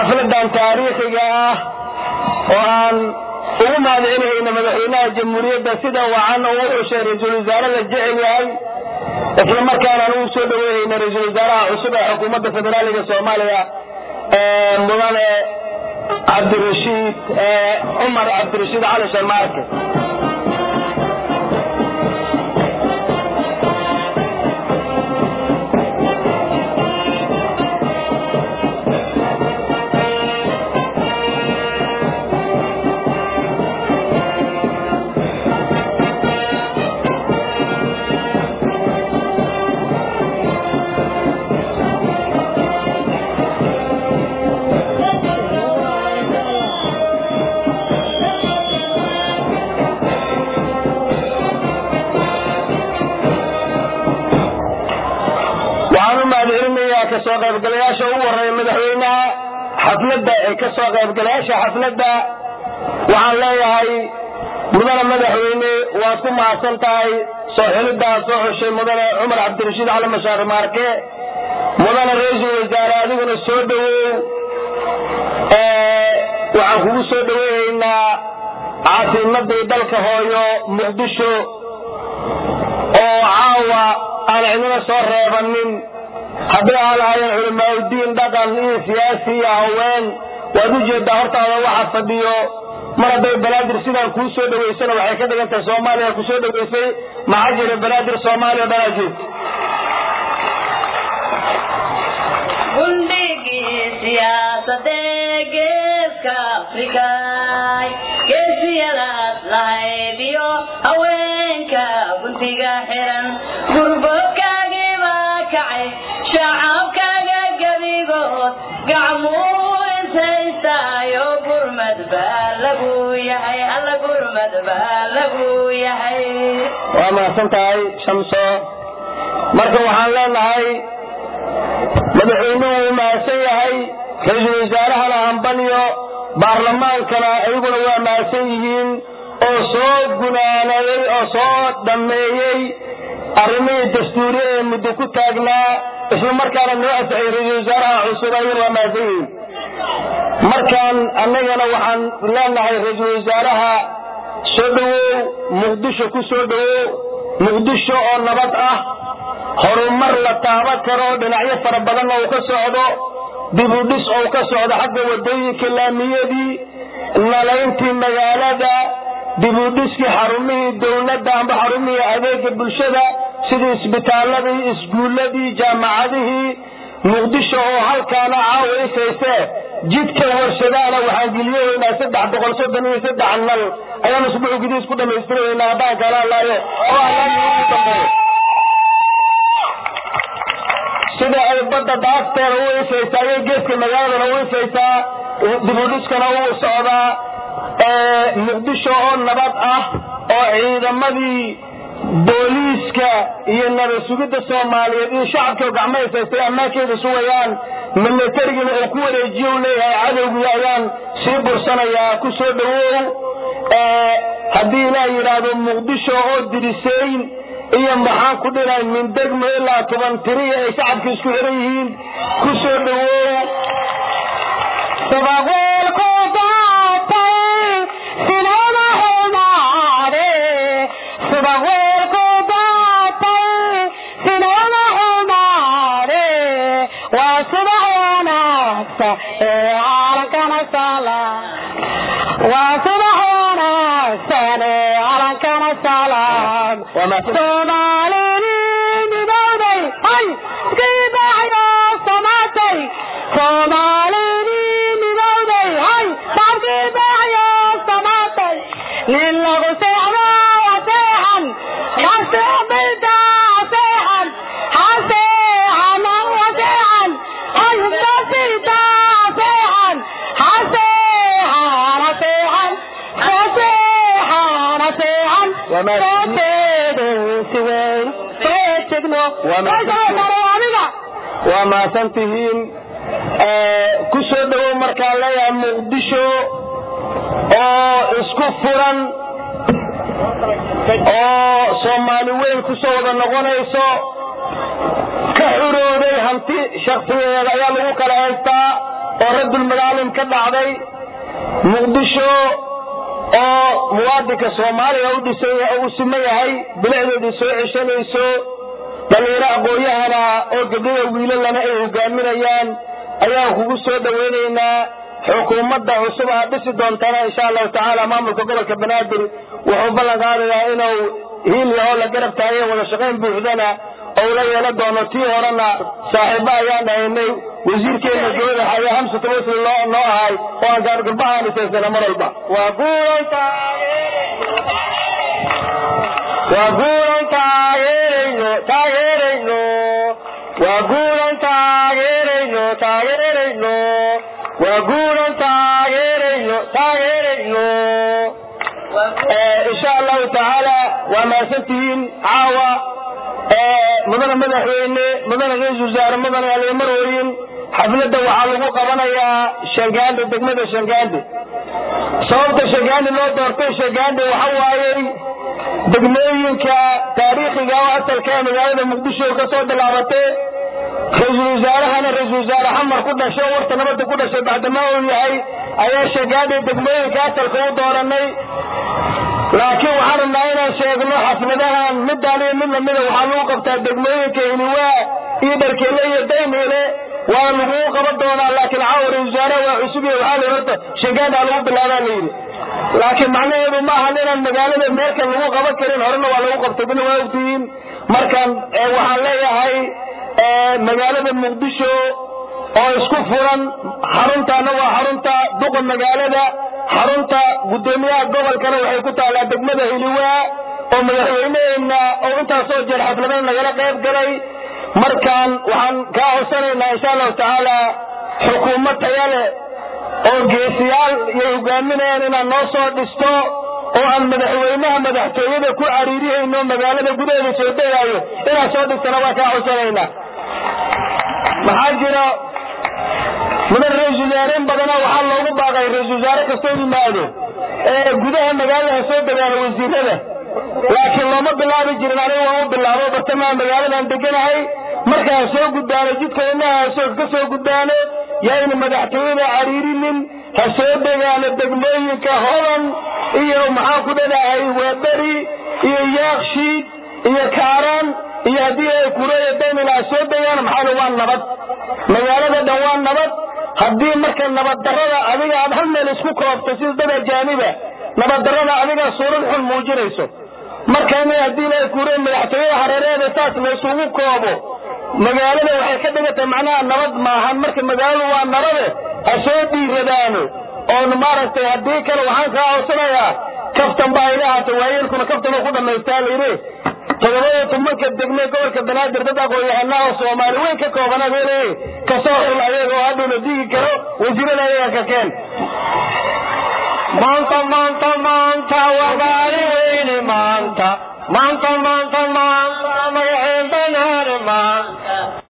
xafladan taariikhiga ah oo aan ugu mahadcelinayna madaxweynaha jamhuuriyadda sida wacan oo u xushay ra-iisul wasaare la jecel yahay isla markaana aan ugu soo dhaweynayna ra-iisul wasaaraha cusub ee xukuumadda federaaliga soomaaliya mudane cabdirashiid cumar cabdirashiid cali sharmaarke waxaan u mahadcelinayaa kasoo qaybgalayaasha ugu horeeya madaxweynaha xafladda ee kasoo qaybgalayaasha xafladda waxaan leeyahay mudane madaxweyne waad ku mahadsan tahay soo xilidaa soo xushay mudane cumar cabdirashiid cali mashaar maarke mudane ra-iisul wasaare adiguna soo dhawow waxaan kugu soo dhaweynaynaa caasimadii dalka hooyo muqdisho oo caawa aan cidina soo reebanin haddii aan lahayn culamaauddiin dhaqan iyo siyaasi iyo haween waad u jeedaa hortaada waxa fadhiyo mar hadday banaadir sidaan kuu soo dhawaysana waxay ka dhigan tahay soomaaliya ku soo dhawaysay maxaa jira banaadir soomaaliya o dhanaa jeed gundhigii siyaasadee geeska afrikay geesiyadaas lahaydiyo haweenka guntiga xiran gurboodkaagii baa kacay shacabkaaga gebigood gacmuu insaystaayo gurmad baa lagu yahay alla gurmad baa lagu yahay waa mahadsan tahay shamso marka waxaan leenahay madaxweynuhu wuu mahadsan yahay ra-iisul wasaarahana hambalyo baarlamaankana iyaguna waa mahadsan yihiin oo soo gunaanaday oo soo dhammeeyey arrimihii dastuuriya ee muddo ku taagnaa isla markaana noo asaxay ra-iisul wasaaraha cusub ayaguna waa mahadsan yihiin markaan annagana waxaan leenahay ra-iisul wasaaraha soo dhawow muqdisho ku soo dhawow muqdisho oo nabad ah horumar la taaban karo dhinacyo fara badanna uu ka socdo dib u dhis oo ka socdo xagga wadooyinka laamiyadii nalayntii magaalada dib u dhiskii xarumihii dowladda amba xarumihii adeega bulshada sidii isbitaaladii iskuuladii jaamacadihii muqdisho oo halkaana caawa ifayse jidka warshadaana waxaan geliyahaynaa saddex boqol soddon iyo saddex nal ayaan usbuuc gudihiis ku dhamaystiraynaa haddaan kala hadlaayo oo allahi ugu dambeeyo sida ay badda daafteeda u ifaysaa iyo geeska magaaladana u ifaysaa dibudhiskana uu socdaa muqdisho oo nabad ah oo ciidamadii booliiska iyo nabad sugidda soomaaliyeed iyo shacabka gacmo ifaystay ammaankeeda sugayaan milatarigina uu ku wareejiyo u leeyahay cadowgii ayaan sii bursanayaa ku soo dhawow haddii ilaah yidhaahdo muqdisho oo dirisayn iyo maxaan ku dhilay min degmo ilaa toban tiriya ay shacabka isku xiran yihiin ku soo dhawow Sabaqeelku daatay sinada xumaade Sabaqeelku daatay sinada xumaade waa subax wanaagsan ee calankana sala waa subax wanaagsan ee calankana salaam waa mahadsan Soomaalidii midowday ay iskii baaxyo samaatay Soomaalidii midowday ay shacabkii baaxyo samaatay nin lagu seexdo aseexan haseexbayta aseexan haseexan aseexan ay hubdasiita aseexan haseexan aseexan haseexan aseexan Waa mahadsan. Waa mahadsan. waa mahadsan tihiin ku soo dhawow markaan leeyahay muqdisho oo isku furan oo soomaali weyn ku soo wada noqonayso ka xurooday hanti shaksigeeda ayaa lagu kala haystaa oo raddulmadaalim ka dhacday muqdisho oo muwaadinka soomaaliga u dhisan u siman yahay bilicdeedii soo ceshanayso dhalinyaro aqoon-yahana oo gabdhada wiilalana ay hogaaminayaan ayaan kugu soo dhawaynaynaa xukuumadda cusub aad dhisi doontana insha allahu tacaala maamulka gobolka banaadir wuxuu ballan qaadayaa inuu hiil yahoo la garab taagay wada shaqayn buuxdana ou la yeelan doono tii horena saaxiiba ayaan dhahaynay wasiirkeena gabada xaya hamsa tawasli loo noo ahay oo aan gaargalbahaan isaysana mar walba waa guulan waa guulan taageerayno taageerayno waa guulan taageerayno taageerayno waa guulan taageerayno taageerayno insha allahu tacaala waa mahadsantihiin caawa mudana madaxweyne mudana ra-isul wasaare mudana alimarooyin xafladda waxaa lagu qabanayaa shangaande degmada shangaande sababta shangaande loo doortay shangaande waxa waayey degmooyinka taariikhiga oo asalka ee magaalada muqdisho ka soo bilaabatay ra-iisul wasaarahana ra-isul wasaare xamar ku dhashay oo warta nabadda ku dhashay bacdamaa uu yahay ayaa shangaande degmooyinka asalka u dooranay laakiin waxaan rabnaa inaan sheegno xafladahan midaan iyo mid lamida waxaa lagu qabtaa degmooyinka hiliwaa iyo dharkeele iyo daymeele waa laguu qaban doonaa laakiin caawa ra-isul wasaaraha waa cusub iyo waxaa la horta shangaandaa lagu bilaabaa layidhi laakiin macnaheedu ma ahan inaan magaalada meelkan lagu qaban karin horena waa lagu qabtay dina waa ogtihiin markan waxaan leeyahay magaalada muqdisho oo isku furan xaruntaana waa xarunta duqa magaalada xarunta guddoomiyaha gobolkana waxay ku taallaa degmada hiliwaa oo madaxweyneheena oo intaasoo jeer xafladan nagala qayb galay markaan waxaan kaa codsanaynaa insha allahu tacaala xukuumad taya leh oo geesiyaal iyo hogaaminayaan inaad noo soo dhisto oo aan madaxweynaha madaxtooyada ku cariirihayno magaalada gudaheeda soo degaayo inaad soo dhistana waa kaa codsanaynaa maxaa jira mudan ra-isul wasaareen badana waxaa loogu baaqay ra-isul wasaare kastoo yimaado ee gudaha magaalada soo degaano wasiirada laakiin looma bilaabi jirin aniga waan u bilaabo bartamaha magaaladan deganahay markaan soo gudbaano jidka inaha ka soo gudbaano yayna madaxtooyada cariirinin ha soo degaano degmooyinka hodan iyo maxaan ku dhadahay waaberi iyo yaakshiid iyo kaaraan iyo haddii ay kureeya daymila ha soo degaan maxaa waa nabad magaalada dhan waa nabad haddii marka nabaddarrada adiga aad hal meel isku koobto sida dad ajaaniba nabaddarrada adiga suurad xun muujinayso marka in haddii la kuure madaxtooyada hareereeda saas la isugu koobo magaalada waxay ka dhigantay macnaha nabad maahan marka magaaladu waa nabade ha soo dhiiradaano oon maaragtay haddii kale waxaan kaa codsanayaa kaftan baa iga ahaatay waayeelkuna kaftan ku dhamaystaa layidhi todobada tobanka degme gobolka banaadir dad aqoon-yahanaa oo soomaali weyn ka kooban adeele kasoo xul ayaga oo hadhow la digi karo wasiirada ayaga ka keen maanta maanta maanta waa maalin weyne maanta maanta